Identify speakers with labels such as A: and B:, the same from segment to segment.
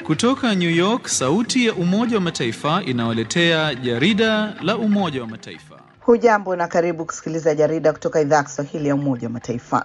A: Kutoka New York, sauti ya Umoja wa Mataifa inawaletea jarida la Umoja wa Mataifa.
B: Hujambo na karibu kusikiliza jarida kutoka idhaa ya Kiswahili ya Umoja wa Mataifa.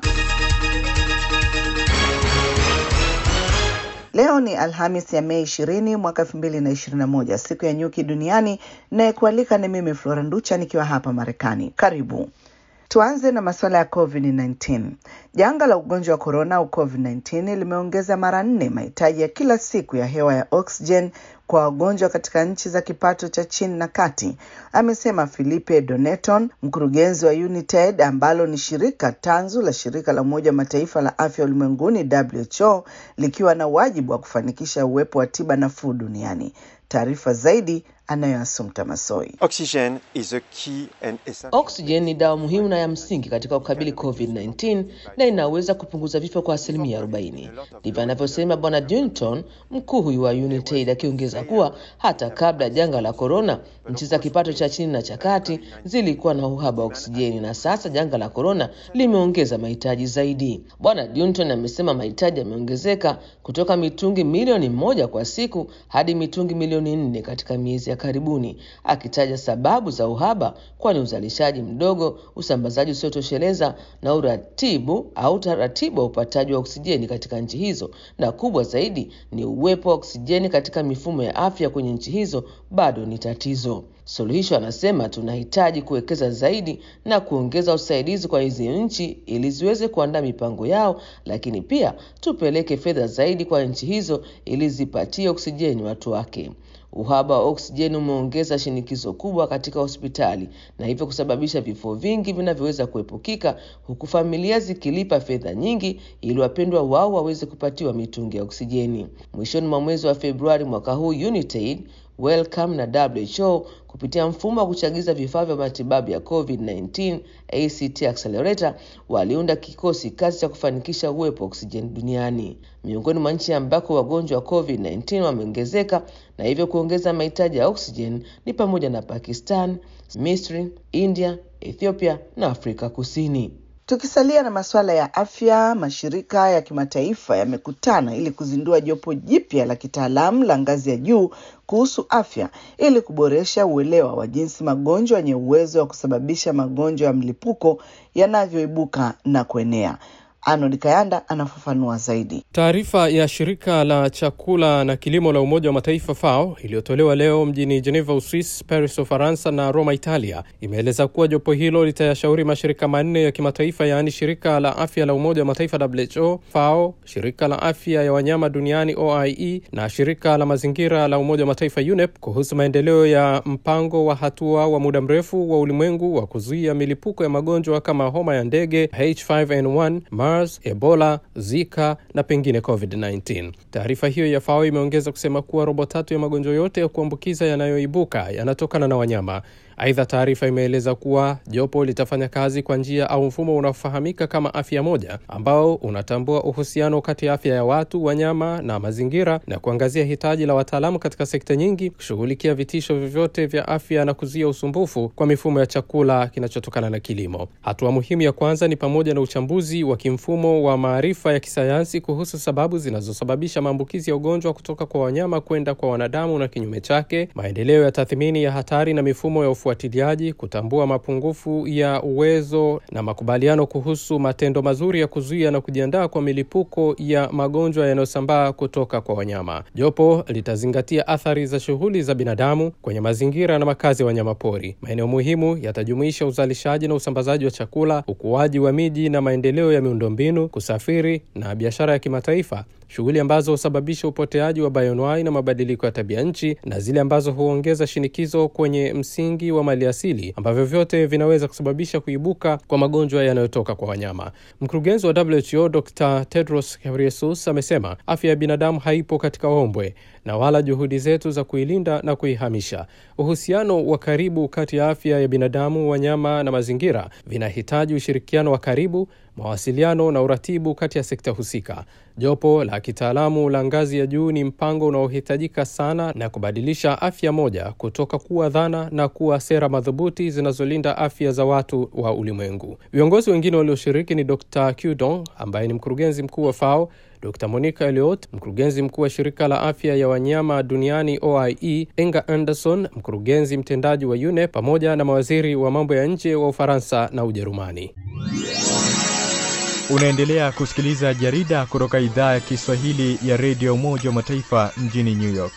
B: Leo ni Alhamis ya Mei ishirini mwaka elfu mbili na ishirini na moja, siku ya nyuki duniani. Nayekualika ni mimi Flora Nducha nikiwa hapa Marekani. Karibu. Tuanze na masuala ya COVID-19. Janga la ugonjwa wa korona au COVID-19 limeongeza mara nne mahitaji ya kila siku ya hewa ya oxygen kwa wagonjwa katika nchi za kipato cha chini na kati, amesema Filipe Doneton, mkurugenzi wa United ambalo ni shirika tanzu la shirika la Umoja wa Mataifa la afya ulimwenguni WHO, likiwa na wajibu wa kufanikisha uwepo wa tiba nafuu duniani. Taarifa zaidi anayo Asumta Masoi.
C: Oxygen is a key and essential...
D: Oxygen ni dawa muhimu na ya msingi katika kukabili COVID-19 na inaweza kupunguza vifo kwa asilimia 40. Ndivyo anavyosema Bwana Dunton, mkuu huyu wa United, akiongeza kuwa hata kabla ya janga la korona, nchi za kipato cha chini na cha kati zilikuwa na uhaba wa oksijeni, na sasa janga la korona limeongeza mahitaji zaidi. Bwana Dunton amesema mahitaji yameongezeka kutoka mitungi milioni moja kwa siku hadi mitungi milioni nne katika miezi ya karibuni, akitaja sababu za uhaba kwani uzalishaji mdogo, usambazaji usiotosheleza na uratibu au taratibu wa upataji wa oksijeni katika nchi hizo, na kubwa zaidi ni uwepo wa oksijeni katika mifumo ya afya kwenye nchi hizo bado ni tatizo. Suluhisho anasema tunahitaji kuwekeza zaidi na kuongeza usaidizi kwa hizi nchi ili ziweze kuandaa mipango yao, lakini pia tupeleke fedha zaidi kwa nchi hizo ili zipatie oksijeni watu wake. Uhaba wa oksijeni umeongeza shinikizo kubwa katika hospitali na hivyo kusababisha vifo vingi vinavyoweza kuepukika, huku familia zikilipa fedha nyingi ili wapendwa wao waweze kupatiwa mitungi ya oksijeni. Mwishoni mwa mwezi wa Februari mwaka huu United Welcome na WHO kupitia mfumo wa kuchagiza vifaa vya matibabu ya COVID-19 ACT Accelerator waliunda kikosi kazi cha kufanikisha uwepo wa oksijeni duniani. Miongoni mwa nchi ambako wagonjwa wa COVID-19 wameongezeka na hivyo kuongeza mahitaji ya oksijeni ni pamoja na Pakistan, Misri, India, Ethiopia na Afrika Kusini.
B: Tukisalia na masuala ya afya, mashirika ya kimataifa yamekutana ili kuzindua jopo jipya la kitaalamu la ngazi ya juu kuhusu afya ili kuboresha uelewa wa jinsi magonjwa yenye uwezo wa kusababisha magonjwa ya mlipuko yanavyoibuka na kuenea. Arnold Kayanda anafafanua zaidi.
E: Taarifa ya shirika la chakula na kilimo la Umoja wa Mataifa FAO iliyotolewa leo mjini Geneva, Uswis, Paris, Ufaransa na Roma, Italia, imeeleza kuwa jopo hilo litayashauri mashirika manne ya kimataifa, yaani shirika la afya la Umoja wa Mataifa WHO, FAO, shirika la afya ya wanyama duniani OIE na shirika la mazingira la Umoja wa Mataifa UNEP kuhusu maendeleo ya mpango wa hatua wa muda mrefu wa ulimwengu wa kuzuia milipuko ya magonjwa kama homa ya ndege H5N1 SARS, Ebola, Zika na pengine COVID-19. Taarifa hiyo ya FAO imeongeza kusema kuwa robo tatu ya magonjwa yote ya kuambukiza yanayoibuka yanatokana na wanyama. Aidha, taarifa imeeleza kuwa jopo litafanya kazi kwa njia au mfumo unaofahamika kama afya moja, ambao unatambua uhusiano kati ya afya ya watu, wanyama na mazingira, na kuangazia hitaji la wataalamu katika sekta nyingi kushughulikia vitisho vyovyote vya afya na kuzuia usumbufu kwa mifumo ya chakula kinachotokana na kilimo. Hatua muhimu ya kwanza ni pamoja na uchambuzi wa kimfumo wa maarifa ya kisayansi kuhusu sababu zinazosababisha maambukizi ya ugonjwa kutoka kwa wanyama kwenda kwa wanadamu na kinyume chake, maendeleo ya tathmini ya hatari na mifumo ya ufuatiliaji, kutambua mapungufu ya uwezo na makubaliano kuhusu matendo mazuri ya kuzuia na kujiandaa kwa milipuko ya magonjwa yanayosambaa kutoka kwa wanyama. Jopo litazingatia athari za shughuli za binadamu kwenye mazingira na makazi ya wanyamapori. Maeneo muhimu yatajumuisha uzalishaji na usambazaji wa chakula, ukuaji wa miji na maendeleo ya miundombinu, kusafiri na biashara ya kimataifa, shughuli ambazo husababisha upoteaji wa bayoanuai na mabadiliko ya tabia nchi, na zile ambazo huongeza shinikizo kwenye msingi wa maliasili ambavyo vyote vinaweza kusababisha kuibuka kwa magonjwa yanayotoka kwa wanyama. Mkurugenzi wa WHO Dr Tedros Ghebreyesus amesema afya ya binadamu haipo katika ombwe na wala juhudi zetu za kuilinda na kuihamisha. Uhusiano wa karibu kati ya afya ya binadamu, wanyama na mazingira vinahitaji ushirikiano wa karibu, mawasiliano na uratibu kati ya sekta husika. Jopo la kitaalamu la ngazi ya juu ni mpango unaohitajika sana na kubadilisha afya moja kutoka kuwa dhana na kuwa sera madhubuti zinazolinda afya za watu wa ulimwengu. Viongozi wengine walioshiriki ni Dr Qdong ambaye ni mkurugenzi mkuu wa FAO Dr Monica Elliot, mkurugenzi mkuu wa shirika la afya ya wanyama duniani OIE, Enga Anderson, mkurugenzi mtendaji wa UNEP, pamoja na mawaziri wa mambo ya nje wa Ufaransa na Ujerumani.
F: Unaendelea kusikiliza jarida kutoka idhaa ya Kiswahili ya redio Umoja wa Mataifa mjini New York.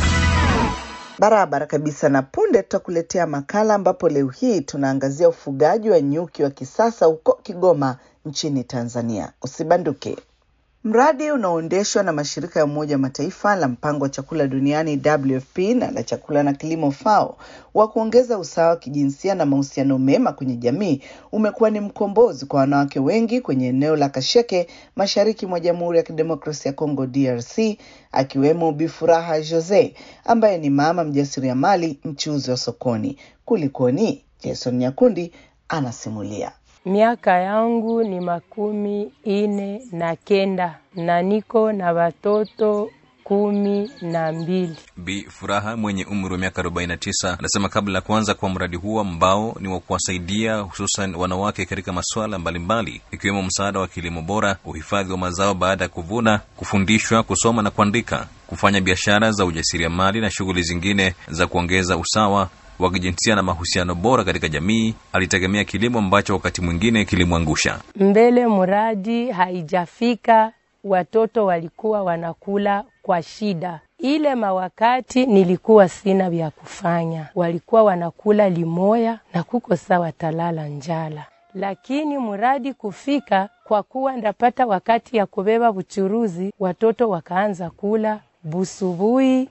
B: Barabara kabisa, na punde tutakuletea makala ambapo leo hii tunaangazia ufugaji wa nyuki wa kisasa huko Kigoma nchini Tanzania. Usibanduke. Mradi unaoendeshwa na mashirika ya Umoja wa Mataifa la mpango wa chakula duniani WFP na la chakula na kilimo FAO wa kuongeza usawa wa kijinsia na mahusiano mema kwenye jamii umekuwa ni mkombozi kwa wanawake wengi kwenye eneo la Kasheke mashariki mwa Jamhuri ya Kidemokrasia ya Kongo DRC, akiwemo Bifuraha Jose ambaye ni mama mjasiriamali mchuuzi wa sokoni. Kulikoni? Jason Nyakundi anasimulia.
G: Miaka yangu ni makumi ine na kenda na niko na watoto kumi na mbili.
H: Bi Furaha mwenye umri wa miaka 49 anasema kabla ya kuanza kwa mradi huo ambao ni wa kuwasaidia hususan wanawake katika masuala mbalimbali ikiwemo msaada wa kilimo bora, uhifadhi wa mazao baada ya kuvuna, kufundishwa kusoma na kuandika, kufanya biashara za ujasiriamali na shughuli zingine za kuongeza usawa wa kijinsia na mahusiano bora katika jamii. Alitegemea kilimo ambacho wakati mwingine kilimwangusha.
G: Mbele muradi haijafika, watoto walikuwa wanakula kwa shida. Ile mawakati nilikuwa sina vya kufanya, walikuwa wanakula limoya na kuko sawa talala njala, lakini muradi kufika, kwa kuwa ndapata wakati ya kubeba buchuruzi, watoto wakaanza kula busubui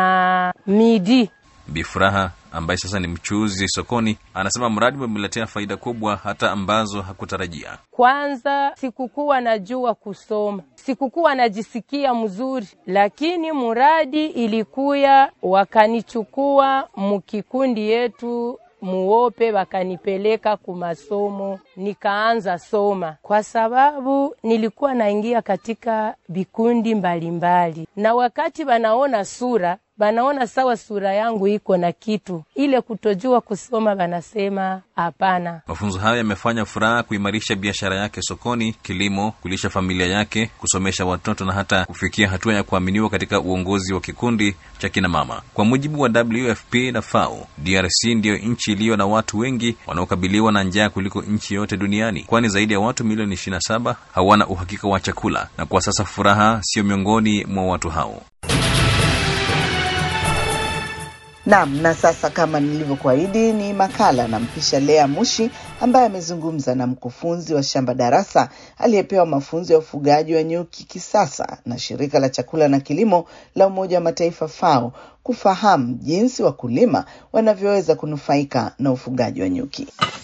G: na midi.
H: Bifuraha ambaye sasa ni mchuuzi sokoni anasema mradi umemletea faida kubwa hata ambazo hakutarajia.
G: Kwanza sikukuwa najua kusoma, sikukuwa najisikia mzuri, lakini muradi ilikuya, wakanichukua mukikundi yetu muope wakanipeleka kumasomo, nikaanza soma, kwa sababu nilikuwa naingia katika vikundi mbalimbali, na wakati wanaona sura banaona sawa sura yangu iko na kitu ile kutojua kusoma, banasema hapana.
H: Mafunzo hayo yamefanya Furaha kuimarisha biashara yake sokoni, kilimo, kulisha familia yake, kusomesha watoto na hata kufikia hatua ya kuaminiwa katika uongozi wa kikundi cha kina mama. Kwa mujibu wa WFP na FAO, DRC ndiyo nchi iliyo na watu wengi wanaokabiliwa na njaa kuliko nchi yote duniani, kwani zaidi ya watu milioni 27 hawana uhakika wa chakula, na kwa sasa Furaha sio miongoni mwa watu hao.
B: Naam, na sasa kama nilivyokuahidi ni makala na mpisha Lea Mushi ambaye amezungumza na mkufunzi wa shamba darasa aliyepewa mafunzo ya ufugaji wa nyuki kisasa na shirika la chakula na kilimo la Umoja wa Mataifa FAO kufahamu jinsi wakulima wanavyoweza kunufaika na ufugaji wa nyuki.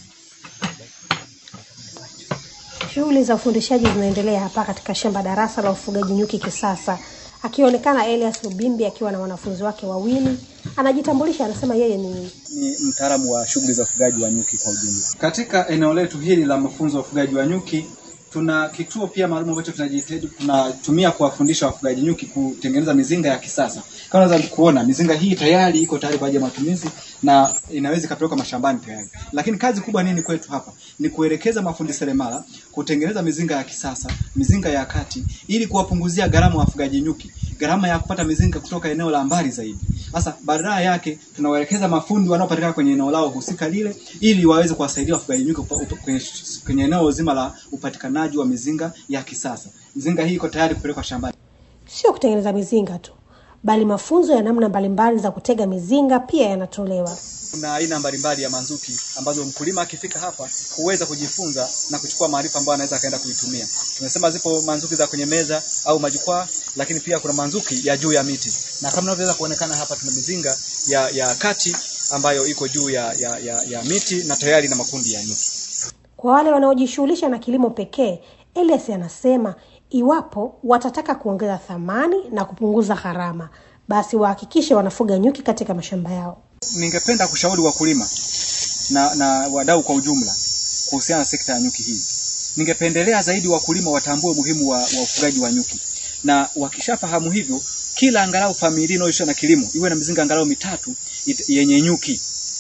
I: Shughuli za ufundishaji zinaendelea hapa katika shamba darasa la ufugaji nyuki kisasa, akionekana Elias Lubimbi akiwa na wanafunzi wake wawili. Anajitambulisha, anasema yeye ni
J: ni mtaalamu wa shughuli za ufugaji wa nyuki kwa ujumla. Katika eneo letu hili la mafunzo ya ufugaji wa nyuki, tuna kituo pia maalum ambacho tunajitahidi tunatumia kuwafundisha wafugaji nyuki kutengeneza mizinga ya kisasa. Kama unaweza kuona mizinga hii tayari iko tayari kwa ajili ya matumizi na inaweza ikapelekwa mashambani tayari. Lakini kazi kubwa nini kwetu hapa ni kuelekeza mafundi seremala kutengeneza mizinga ya kisasa, mizinga ya kati, ili kuwapunguzia gharama wafugaji nyuki, gharama ya kupata mizinga kutoka eneo la mbali zaidi. Sasa badala yake tunawaelekeza mafundi wanaopatikana kwenye eneo lao husika lile, ili waweze kuwasaidia wafugaji nyuki kwenye, kwenye eneo zima la upatikanaji wa mizinga ya kisasa. Mizinga hii iko tayari kupelekwa shambani.
I: sio kutengeneza mizinga tu, bali mafunzo ya namna mbalimbali za kutega mizinga pia yanatolewa.
J: Kuna aina mbalimbali ya manzuki ambazo mkulima akifika hapa huweza kujifunza na kuchukua maarifa ambayo anaweza akaenda kuitumia. Tumesema zipo manzuki za kwenye meza au majukwaa, lakini pia kuna manzuki ya juu ya miti, na kama inavyoweza kuonekana hapa tuna mizinga ya, ya kati ambayo iko juu ya, ya, ya, ya miti na tayari na makundi ya nyuki.
I: Kwa wale wanaojishughulisha na kilimo pekee, Elias anasema iwapo watataka kuongeza thamani na kupunguza gharama, basi wahakikishe wanafuga nyuki katika mashamba yao.
J: Ningependa kushauri wakulima na, na wadau kwa ujumla kuhusiana na sekta ya nyuki hii. Ningependelea zaidi wakulima watambue umuhimu wa, wa ufugaji wa nyuki, na wakishafahamu hivyo, kila angalau familia inayojishughulisha na kilimo iwe na mizinga angalau mitatu it, yenye nyuki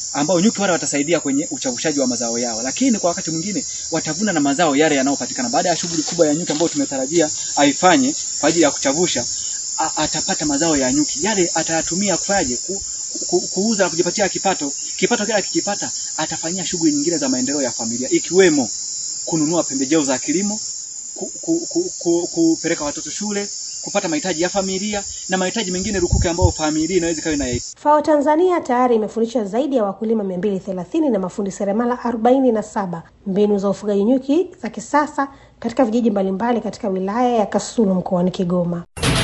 J: ambao nyuki wale watasaidia kwenye uchavushaji wa mazao yao, lakini kwa wakati mwingine watavuna na mazao yale yanayopatikana baada ya shughuli kubwa ya nyuki ambayo tumetarajia aifanye kwa ajili ya kuchavusha. A, atapata mazao ya nyuki yale, atayatumia kufanyaje? Ku, ku, kuuza na kujipatia kipato. Kipato kile akikipata, atafanyia shughuli nyingine za maendeleo ya familia, ikiwemo kununua pembejeo za kilimo, ku, ku, ku, ku, kupeleka watoto shule, kupata mahitaji ya familia na mahitaji mengine rukuki ambayo familia inaweza ikawa ina
I: FAO Tanzania tayari imefundisha zaidi ya wakulima 230 na mafundi seremala 47 mbinu za ufugaji nyuki za kisasa katika vijiji mbalimbali katika wilaya ya Kasulu mkoani Kigoma.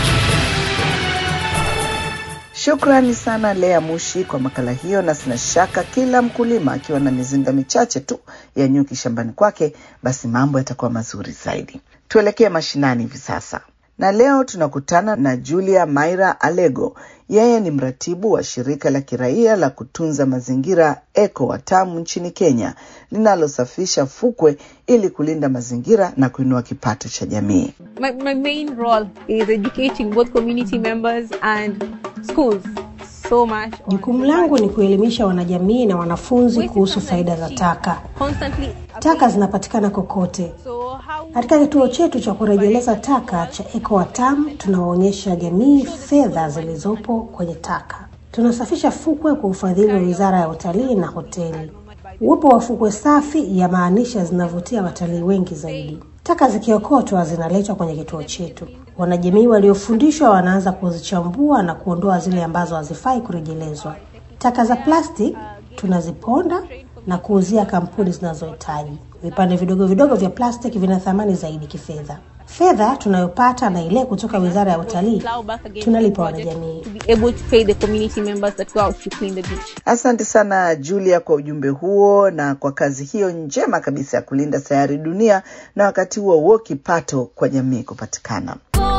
B: Shukrani sana Lea Mushi kwa makala hiyo, na sina shaka kila mkulima akiwa na mizinga michache tu ya nyuki shambani kwake, basi mambo yatakuwa mazuri zaidi. Tuelekee mashinani hivi sasa, na leo tunakutana na Julia Maira Alego. Yeye ni mratibu wa shirika la kiraia la kutunza mazingira Eco Watamu nchini Kenya, linalosafisha fukwe ili kulinda mazingira na kuinua kipato cha jamii.
K: My, my main role is educating both community members and schools so much.
I: Jukumu langu ni kuelimisha wanajamii na wanafunzi kuhusu faida za taka.
K: Constantly
I: Taka zinapatikana kokote. Katika kituo chetu cha kurejeleza taka cha Eco Watamu tunawaonyesha jamii fedha zilizopo kwenye taka. Tunasafisha fukwe kwa ufadhili wa Wizara ya Utalii na Hoteli. Uwepo wa fukwe safi yamaanisha zinavutia watalii wengi zaidi. Taka zikiokotwa zinaletwa kwenye kituo chetu. Wanajamii waliofundishwa wanaanza kuzichambua na kuondoa zile ambazo hazifai kurejelezwa. Taka za plastic tunaziponda na kuuzia kampuni zinazohitaji. Vipande vidogo vidogo vya plastiki vina thamani zaidi kifedha. Fedha tunayopata na ile kutoka Wizara ya Utalii tunalipa wanajamii.
K: to be able to pay the community members that go out to clean the beach.
B: Asante sana Julia kwa ujumbe huo na kwa kazi hiyo njema kabisa ya kulinda sayari dunia, na wakati huo huo kipato kwa jamii kupatikana.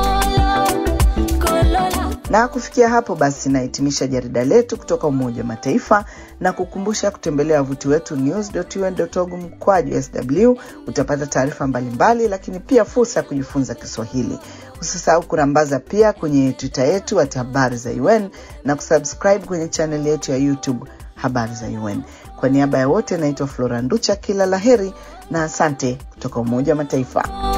B: Na kufikia hapo basi, nahitimisha jarida letu kutoka Umoja wa Mataifa na kukumbusha kutembelea wavuti wetu news.un.org mkwaju sw. Utapata taarifa mbalimbali, lakini pia fursa ya kujifunza Kiswahili. Usisahau kurambaza pia kwenye Twitter yetu at habari za UN na kusubscribe kwenye chaneli yetu ya YouTube habari za UN. Kwa niaba ya wote, naitwa Flora Nducha, kila laheri na asante kutoka Umoja wa Mataifa.